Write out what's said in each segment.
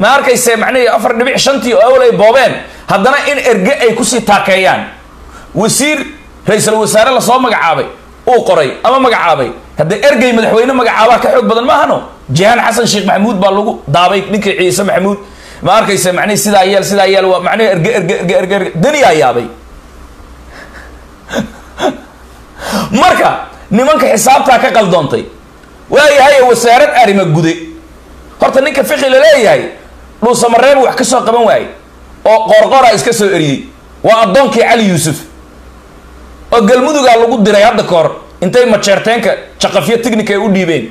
ma arkayse macnihii afar dhibic shantii oo awal ay boobeen haddana in erge ay kusii taakeeyaan wasiir ra-iisul wasaare lasoo magacaabay uu qoray ama magacaabay haddee ergey madaxweyne magacaabaa ka xoog badan maahano jihaan xasan sheekh maxamuud baa lagu daabay ninkii ciise maxamuud ma arkayse macnihi sidaa yeel sidaa yeel waa macnihi erge erge erge erge erge daniyaa yaabay marka nimanka xisaabtaa ka qaldoontay waayahay wasaarad arrima gude horta ninka fiqi la leeyahay dhuusamareeb wax ka soo qaban waaye oo qoorqoora iska soo eriyey waa addoonkii cali yuusuf oo galmudugaa lagu diray hadda ka hor intay majeerteenka jaqafyo tignika ay u dhiibeen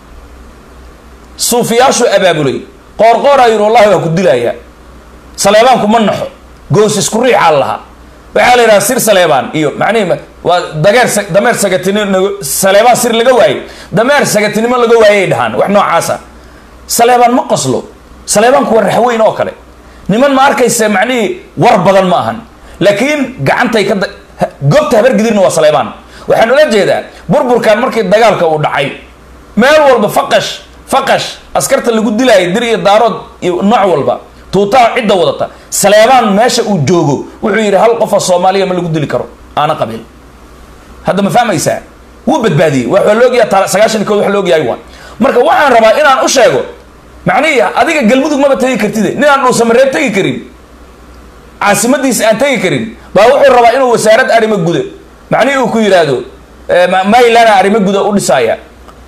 suufiyaashuu abaabulay qoorqooraa yidhi wallahi waa ku dilayaa saleebaanku ma naxo goos isku riixaa lahaa waxaa la yidhaha sir saleebaan iyo macnihi waa dageer dameer sagatinimo saleebaan sir laga waayey dameer sagatinimo laga waayay dhahaan wax noocaasa saleebaan ma qoslo saleebaanku waa raxweyn oo kale niman ma arkaysa macnihii war badan ma ahan laakiin gacantay ka goobta habargidirna waa saleebaan waxaan ula jeedaa burburkan markii dagaalka uu dhacay meel walba faqash faqash askarta lagu dilaayay dir iyo daarood iyo nooc walba tuutaa cidda wadata saleebaan meesha uu joogo wuxuu yidhi hal qofa soomaaliya ma lagu dili karo aana qabiil hadda ma fahmaysaa wuu badbaadiyey waa laogyaha sagaashan kood wax laogyahay waa marka waxaan rabaa inaan u sheego macnihi adiga galmudug maba tegi kartide ninaan dhuusamareeb tegi karin caasimadiisa aan tegi karin baa wuxuu rabaa inuu wasaarad arrimo guda macnihii uu ku yidhaahdo maylana arrimo guda u dhisaaya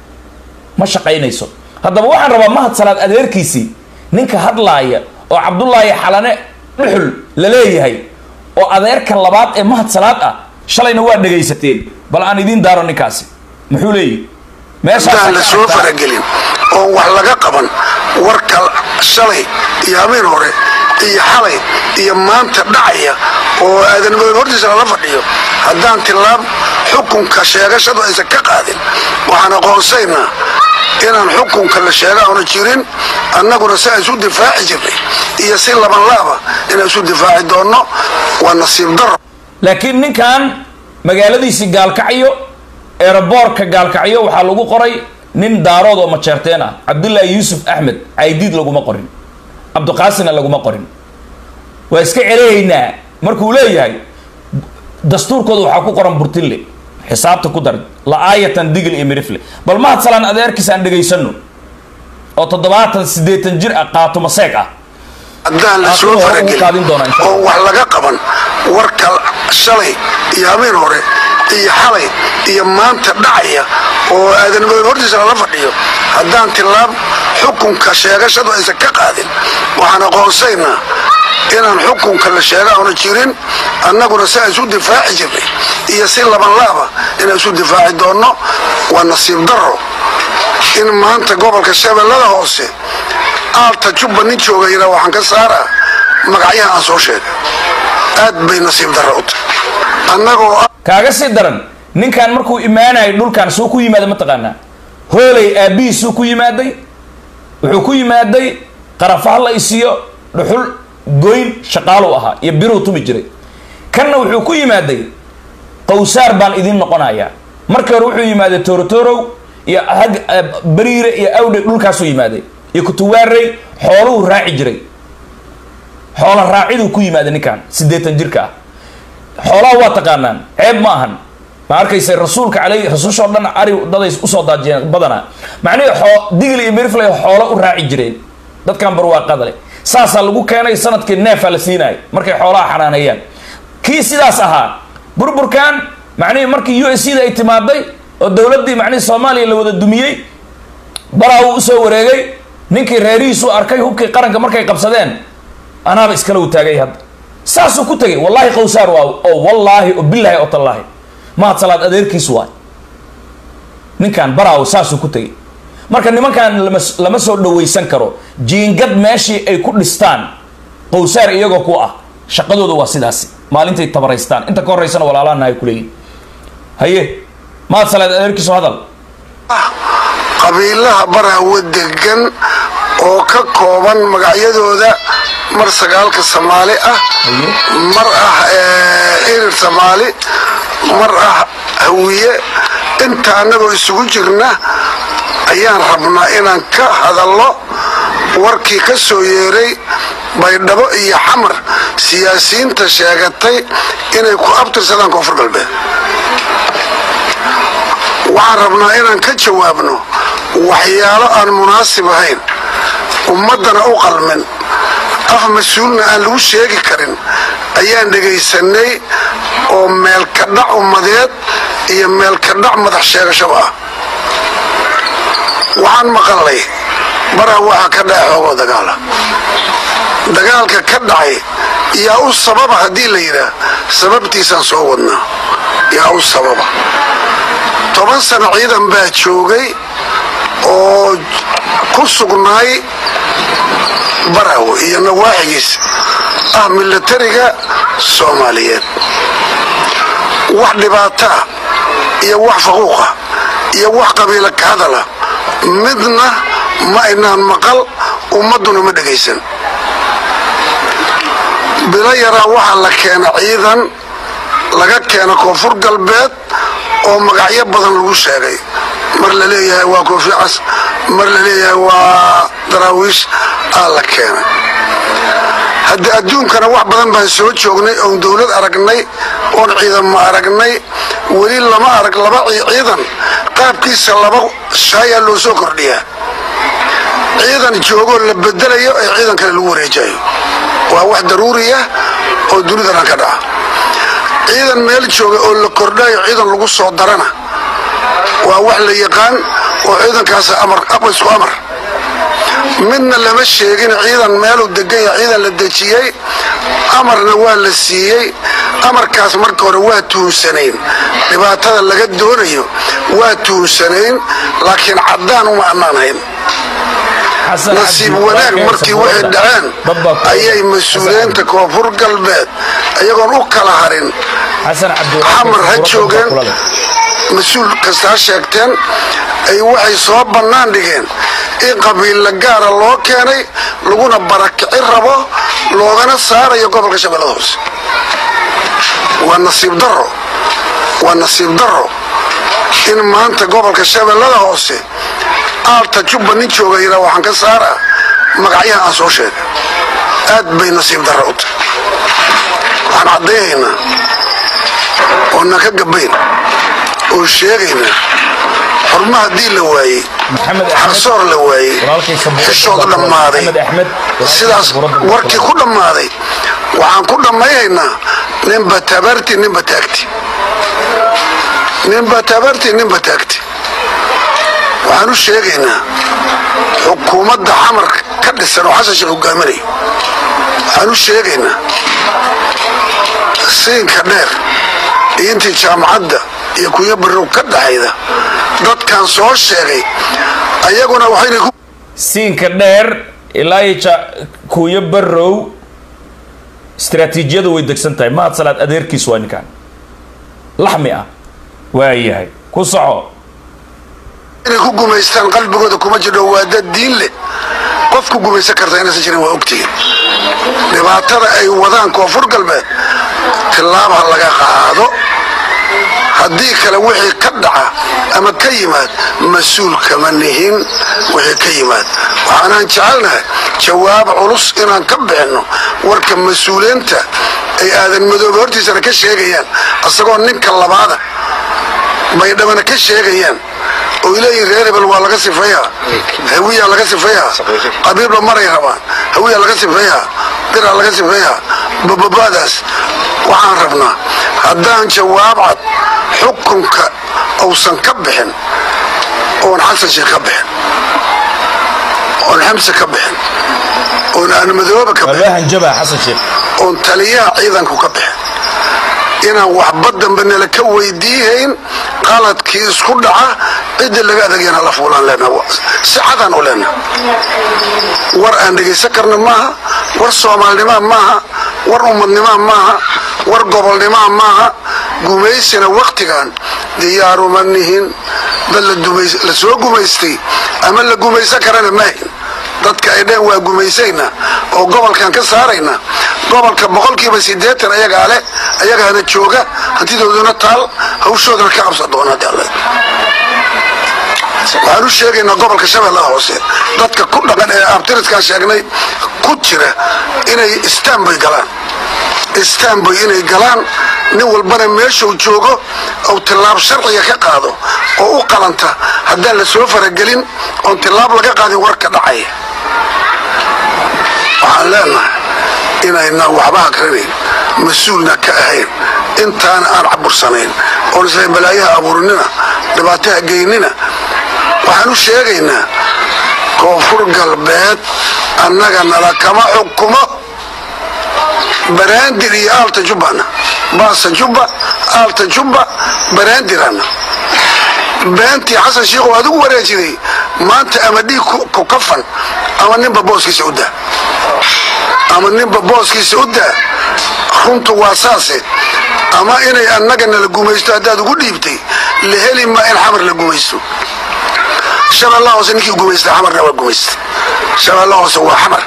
ma shaqaynayso haddaba waxaan rabaa mahad salaad adeerkiisii ninka hadlaaya oo cabdullaahi xalane dhuxul la leeyahay oo adeerka labaad ee mahad salaad ah shalayna waa dhegaysateen bal aan idiin daaro ninkaasi muxuu leeyihi meeshaan la soo faragelin oon wax laga qaban warka shalay iyo habeen hore iyo xalay iyo maanta dhacaya oo aadanimada hortiisa lala fadhiyo haddaan tilaab xukunka sheegashadu aysan ka qaadin waxaan aqoonsaynaa inaan xukunka la sheega auna jirin annaguna si aan isu difaaci jirnay iyo si labanlaaba inaan isu difaaci doonno waa nasiib daro laakiin ninkan magaaladiisii gaalkacyo eeraboorka gaalkacyo waxaa lagu qoray nin daarood oo majeerteen ah cabdullaahi yuusuf axmed caydiid laguma qorin cabdiqaasina laguma qorin waa iska celeeynaa markuu leeyahay dastuurkooda waxaa ku qoran burtille xisaabta ku dar la-aayatan digil iyo mirifle bal mahad salaan adeerkiis aan dhegaysano oo toddobaatan siddeetan jir ah qaato maseeg ah haddaan la soo faragelin oon wax laga qaban warka shalay iyo habeen hore iyo xalay iyo maanta dhacaya oo aadanimada hortiisa lala fadhiyo haddaan tilaab xukunka sheegashadu aysan ka qaadin waxaan aqoonsaynaa inaan xukunka la sheega auna jirin annaguna si aan isu difaaci jirnay iyo si labanlaaba inaan isu difaaci doonno waa nasiib daro in maanta gobolka shabeellada hoose aalta jubba nin jooga yidhaa waxaan ka saaraa magacyaha aan soo sheegay aad bay nasiib darro u tahay annagoo kaaga sii daran ninkan markuu imaanayo dhulkan suu ku yimaada mataqaanaa hooley aabbihiisuu ku yimaaday wuxuu ku yimaaday qarafaha la isiyo dhuxul goyn shaqaalu ahaa iyo biruu tumi jiray kanna wuxuu ku yimaaday qawsaar baan idiin noqonayaa markii hore wuxuu yimaaday torotorow iyo hag bariire iyo awdhe dhulkaasuu yimaaday iyo kutuwaarey xooluhu raaci jiray xoola raaciduu ku yimaaday ninkan siddeetan jirka ah xoolaha waa taqaanaan ceeb ma ahan ma arkaysa rasuulka aley rasuushoo dhan ari daday usoo daajiyeen badanaa macnihii xoo digil iyo miriflay xoolo u raaci jireen dadkan barwaaqada leh saasaa lagu keenay sanadkii neefaa la siinayo markay xoolaha xanaaneeyaan kii sidaas ahaa burburkan macnihii markii u s c da ay timaaday oo dowladdii macnihii soomaaliya la wada dumiyey baraa uu usoo wareegay ninkii reerihiisu arkay hubkii qaranka markay qabsadeen anaaba iskala u taagay hadda saasuu ku tegay wallaahi qawsaar waa oo wallaahi oo bilaahi oo tallaahi mahad salaad adeerkiis waay ninkan baraaw saasuu ku tegay marka nimankan lama lama soo dhawaysan karo jiingad meeshii ay ku dhistaan qawsaar iyagoo ku ah shaqadooda waa sidaasi maalintay tabaraystaan inta ka horeysana walaalaana ay kuleeyihin haye mahad salaad adeerkiisu hadal qabiilaha baraawo degan oo ka kooban magacyadooda mar sagaalka soomaali ah mar ah irir soomaali mar ah hawiye inta annagoo isugu jirna ayaan rabnaa inaan ka hadalno warkii ka soo yeeray baydhabo iyo xamar siyaasiyiinta sheegatay inay ku abtirsadaan koonfur galbeed waxaan rabnaa inaan ka jawaabno waxyaalo aan munaasib ahayn ummaddana u qalmin af mas-uulna aan lagu sheegi karin ayaan dhegaysanay oo meelkadhac ummadeed iyo meelkadhac madax sheegashaba ah waxaan maqalnay baraa waxa ka dhaca xoogoo dagaala dagaalka ka dhacay yaa u sababa haddii la yidhaah sababtiisaan soo wadnaa yaa u sababa toban sano ciidan baa joogay oo ku sugnaay baraw iyo nawaaxigiis ah milatariga soomaaliyeed wax dhibaataa iyo wax faquuqa iyo wax qabiila ka hadala midna ma aynaan maqal ummadduna ma dhegaysan bilo yaraa waxaa la keena ciidan laga keena koonfur galbeed oo magacyo badan lagu sheegay mar la leeyahay waa koofi cas mar la leeyahay waa daraawiish aa la keenay haddii adduunkana wax badan baan soo joognay oon dowlad aragnay oon ciidanma aragnay weli lama arag laba ciidan qaabkiisa laba shaayaa loo soo kordhiyaa ciidan joogoo la bedelayo ee ciidan kale lagu wareejayo waa wax daruuriya oo dunidanan ka dhaca ciidan meel jooga oo la kordhayo ciidan lagu soo darana waa wax la yaqaan oo ciidankaas isku amar midna lama sheegin ciidan meeluu degan yaha ciidan la dejiyey amarna waa la siiyey amarkaas marka hore waa tuunsanayn dhibaatada laga doonayo waa tuunsanayn laakiin caddaan uma annaanhayn nasiib wanaag markii waxay dhaceen ayay mas-uuliyiinta koonfur galbeed ayagoon u kala harin xamar ha joogeen mas-uul kasta ha sheegteen ay waxay soo bannaan dhigeen in qabiilla gaara loo keenay laguna barakici rabo loogana saarayo gobolka shabeellada hoose waa nasiib daro waa nasiib daro in maanta gobolka shabeellada hoose aalta jubba nin jooga yidhaa waxaan ka saaraa magacyaha aan soo sheegay aad bay nasiib darra u tahay waxaan caddaynaynaa oonaan ka gabayn oo sheegaynaa xurma haddii la waayey xaqsoor la waayey xishood dhammaaday sidaas warkii ku dhammaaday waxaan ku dhammaynaynaa ninba tabarti ninba taagti ninba tabarti ninba taagti waxaan u sheegaynaa xukuumadda xamar ka dhisan oo xasan sheekh hogaaminayo waxaan u sheegaynaa siinka dheer iyo intii jaamacadda iyo kunya barrow ka dhaxayda dadkan soo sheegay ayaguna waxayna ku siinka dheer ilaa iyo kuuyo barrow istaraatiijiyadu way degsan tahay mahad salaad adeerkiis waa ninkaan laxmi ah waayahay ku soco inay ku gumaystaan qalbigooda kuma jidho waa dad diin leh qof ku gumaysan karta inaysan jirin waa ogtihiin dhibaatada ay wadaan koonfur galbeed tillaab ha laga qaado haddii kale wixii ka dhaca ama ka yimaad mas-uul kama nihin wixii ka yimaad waxaanaan jecelnahay jawaab culus inaan ka bixinno warka mas-uuliyiinta ay aadan madoobe hortiisana ka sheegayaan asagoo ninka labaada baydhabana ka sheegayaan oo leeyihin reer hebel waa laga sifeeyaa hawiyaa laga sifeeyaa qabiibla maray rabaan hawiyaa laga sifeeyaa biraa laga sifeeyaa bababadaas waxaan rabnaa haddaan jawaab cad xukunka uusan ka bixin oon xasan sheekh ka bixin oon xamse ka bixin oon aanmadooba ka bixin oon taliyaha ciidanku ka bixin inaan waxba dambe nala ka weydiihayn qaladkii isku dhaca ciddii laga adeegyana la fuulaan leenaha si cadaan u leenaha war aan dhegaysan karna maaha war soomaalnimaa maaha war ummadnimaa maaha war gobolnimaa maaha gumaysina wakhtigan diyaaruma nihin dad la soo gumaystay ama la gumaysan karana maahin dadka ay dheen waa gumaysayna oo gobolkan ka saarayna gobolka boqolkiiba siddeetan ayagaa leh ayagaana jooga hantidooduna taal hawshoodana ka qabsan doona haddi alle waxaan u sheegaynaa gobolka shabeellaha hoose dadka ku dhaqan ee abtiridkaan sheegnay ku jira inay istanbay galaan istanbay inay galaan nin walbana meeshuu joogo ou tillaab sharciga ka qaado oo u qalanta haddaan la soo faragelin oon tillaab laga qaadin warka dhacaya waxaan leenahay inaynaan waxba akrinayn mas-uulna ka ahayn intaana aan cabursanayn oon isla balaayaha abuurinina dhibaataha geynina waxaan u sheegaynaa koonfur galbeed annaga nala kama xukumo baraandir iyo aalta jubbana baasa jubba aalta jubba baraandirana beentii xasan shiikhow adigu wareejiday maanta ama dhiig ku kafan ama ninba booskiisa u daa ama ninba booskiisa u daa runtu waa saase ama inay annaga nala gumaysto haddaad ugu dhiibtay la heli maa in xamar la gumaysto shabeellaha hoose ninkii gumaysta xamarna waa gumaysta shabeellaha hoose waa xamar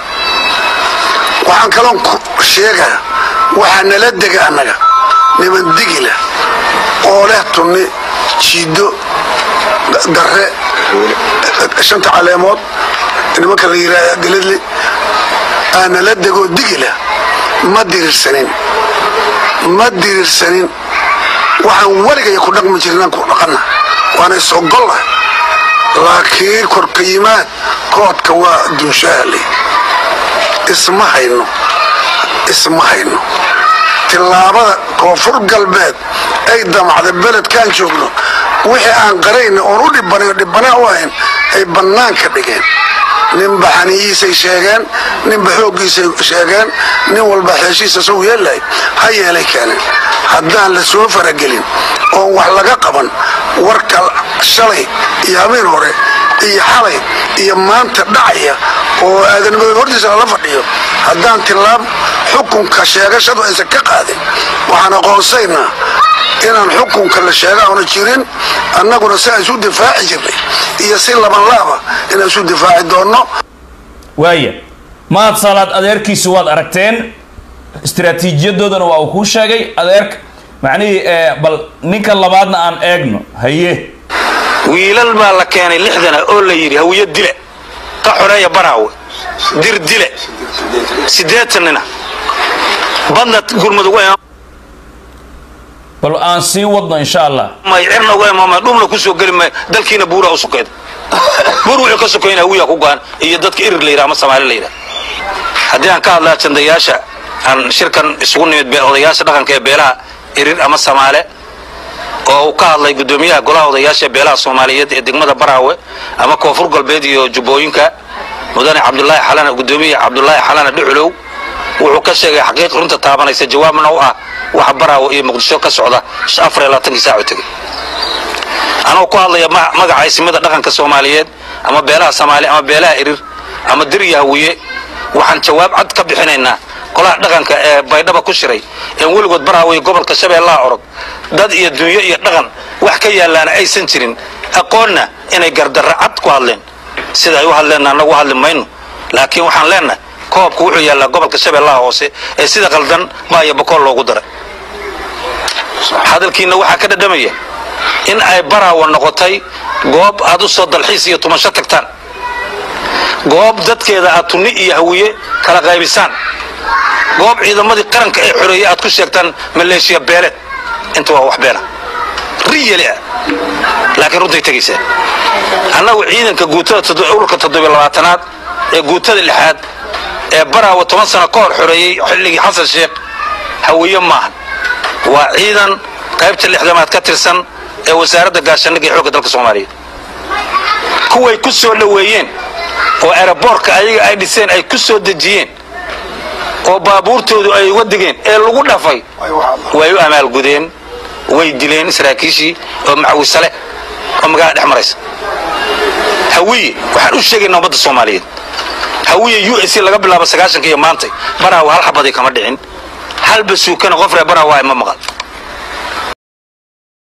waxaan kaloon ku sheegaa waxaa nala dega annaga niman digila oo leh tunni jiiddo darre shanta caleemood nimanka la yidhaah galadle aa nala degoo digila ma dirirsanin ma dirirsanin waxaan weligaya ku dhaqmi jirnaan ku dhaqanna waana is ogolla laakiin korka yimaad koodka waa dunshaale isma hayno isma hayno tillaabada koonfur galbeed ay damacda beledkaan joogno wixii aan qarayna oon u dhibanayn dhibbanaa u ahayn ay bannaanka dhigeen ninba xaniyihiisay sheegeen ninba xooggiisay sheegeen nin walba xeeshiisa sow yeellay ha yeelay keeneen haddaan la soo faragelin oon wax laga qaban warka shalay iyo habeen hore iyo xalay iyo maanta dhacaya oo aadanimada hortiisa lala fadhiyo haddaan tillaab xukunka sheegashadu aysan ka qaadin waxaan aqoonsaynaa inaan xukunka la sheega auna jirin annaguna si aan isu difaaci jirnay iyo si labanlaaba inaan isu difaaci doonno waaya mahad salaad adeerkiisu waad aragteen istaraatiijiyadoodana waa uu kuu sheegay adeerka macnihii bal ninka labaadna aan eegno haye wiilal baa la keenay lixdana oo la yidhi hawiyo dile ka xoreeya baraawe dir dile siddeetanina badna gurmudug bal aan sii wadno insha allah may cirna uga imaamay dhumna ku soo geli may dalkiina buuraa u sokeeda buur wuxuu ka sokayna hawiyaa ku gaan iyo dadka irir la yidhaha ama soomaali la yidhaha haddii aan ka hadlaa jandayaasha aan shirkan isugu nimid odayaasha dhaqanka ee beelaha irir ama samaale oo uu ka hadlay guddoomiyaha golaha odayaasha beelaha soomaaliyeed ee degmada baraawe ama koonfur galbeed iyo jubbooyinka mudane cabdulaahi xalana guddoomiyaha cabdulaahi xalana dhuculow wuxuu ka sheegay xaqiiq runta taabanaysa jawaabna u ah waxa baraawe iyo muqdisho ka socda afar iyo labaatankii saaco tegey anoo ku hadlaya magaca isimada dhaqanka soomaaliyeed ama beelaha soomaali ama beelaha irir ama dir iyo hawiye waxaan jawaab cad ka bixinaynaa golaha dhaqanka ee baydhaba ku shiray een weligood baraawe gobolka shabeellaha orod dad iyo dunyo iyo dhaqan wax ka yaallaana aysan jirin aqoonna inay gardarra cad ku hadleen sida ay u hadleenna annagu hadli mayno laakiin waxaan leennahay koobku wuxuu yaallaa gobolka shabeellaha hoose ee sida qaldan baaya bokool loogu daray hadalkiina waxaa ka dhadhamaya in ay baraawa noqotay goob aad u soo dalxiis iyo tumasho tagtaan goob dadkeeda aad tunni iyo hawiye kala qaybisaan goob ciidamadii qaranka ee xoreeye aad ku sheegtaan maleeshiya beeleed inta waa wax beena riyali ah laakiin runtay tegaysaa annagu ciidanka guutada ururka toddobilabaatanaad ee guutada lixaad ee baraawa toban sano ka hor xoreeyey xilligii xasan sheekh hawiye maahan waa ciidan qaybta lixdamaad ka tirsan ee wasaaradda gaashaandhigga ee xoogga dalka soomaaliyeed kuway ku soo dhoweeyeen oo eraboorka ayaga ay dhiseen ay ku soo dejiyeen oo baabuurtoodu ay uga digeen ee lagu dhafay way u amaalgudeen way dileen saraakiishii oo macwisale oo magaalada dhex maraysa hawiye waxaan u sheegaynaa ummadda soomaaliyeed hawiye u s laga bilaabo sagaashanka iyo maantay baraawa hal xabadii kama dhicin hal basuukana qof reer baraawa ma maqal